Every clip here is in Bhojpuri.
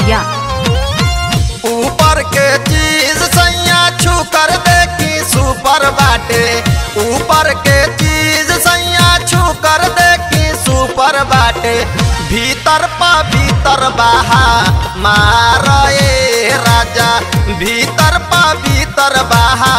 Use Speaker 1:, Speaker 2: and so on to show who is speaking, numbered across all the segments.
Speaker 1: खगड़िया
Speaker 2: ऊपर के चीज सैया छू कर देखी सुपर बाटे ऊपर के चीज सैया छू कर देखी सुपर बाटे भीतर पा भीतर बाहा मारे राजा भीतर पा भीतर बाहा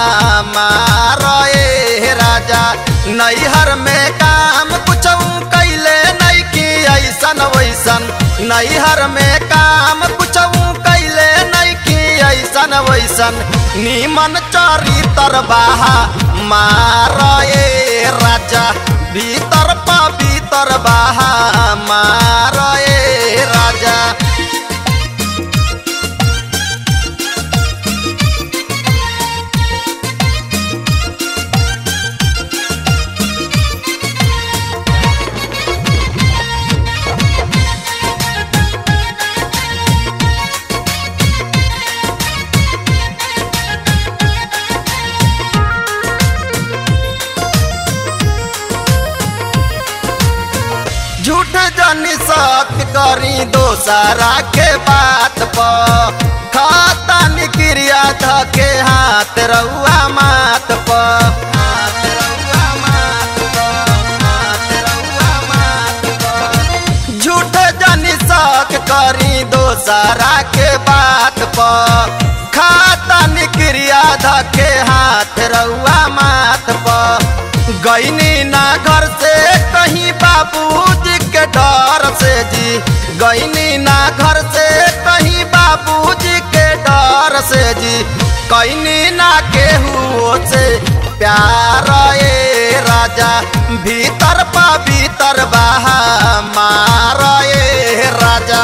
Speaker 2: मारे राजा नैहर में काम कुछ कैले नहीं की ऐसन वैसन नैहर में काम कुछ कैले नहीं की ऐसन वैसन नीमन चरितर बाहा मारे राजा भीतर पा भीतर बाहा मारे राजा झूठ जनी सत्य करी दोसरा के बात पर खाता निक्रिया धके हाथ रउआ मात पर झूठ जनी सक करी दोसरा के बात पर खाता निक्रिया धके हाथ रउआ माथ पर गईनी ना घर से कहीं बाबूजी के डर से जी गईनी ना घर से कहीं बाबूजी के डर से जी कईनी ना केहू से प्यार ए राजा भीतर पा भीतर बाहा मार ए राजा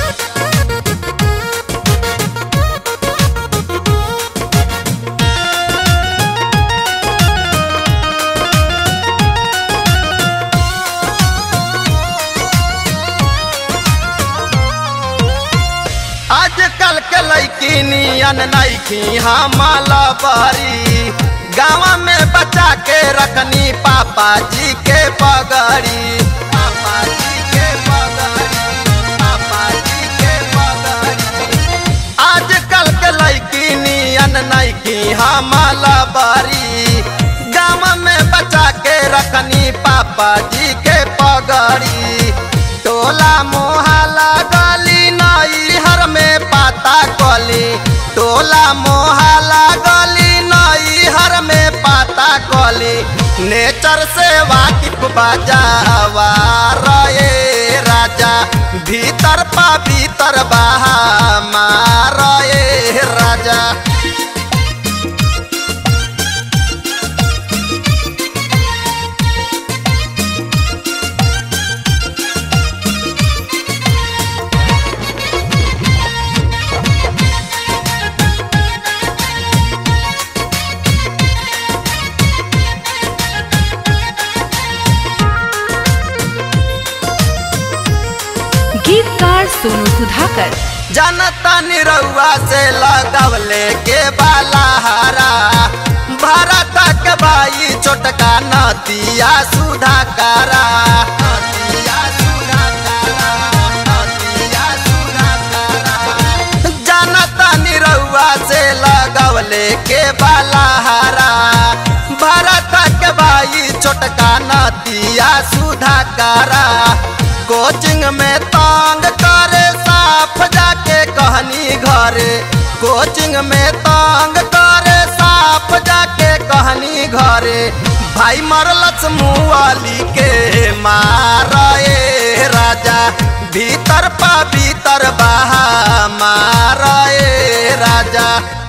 Speaker 2: आजकल के लड़की नियन नईखी हमला बरी गाँव में बचा के रखनी पापा जी के पगड़ी पापा जी के पगड़ी पापा जी के पगड़ी आजकल के लड़की नियन नईखी हमला बरी गाँव में बचा के रखनी पापा जी के पगड़ी टोला मोहल्ला गली नई हर में पाता कली टोला मोहल्ला गली नई हर में पाता कली नेचर से वाकिफ बजावा रे राजा भीतर पा भीतर बहा मारे राजा
Speaker 1: गीतकार सोनू सुधाकर
Speaker 2: जनता निरहुआ से लगवले के बाला हारा भारत के भाई छोटका नतिया सुधा कारा नतिया सुधा कारा, नतिया सुधा कारा। जनता निरहुआ से लगवले के बाला हारा भारत के भाई छोटका नतिया सुधा कारा कोचिंग में तांग करे साफ जाके कहनी घरे कोचिंग में तांग करे साफ जाके कहनी घरे भाई मरलस मुआली के मारे राजा भीतर पा भीतर बहा मारे राजा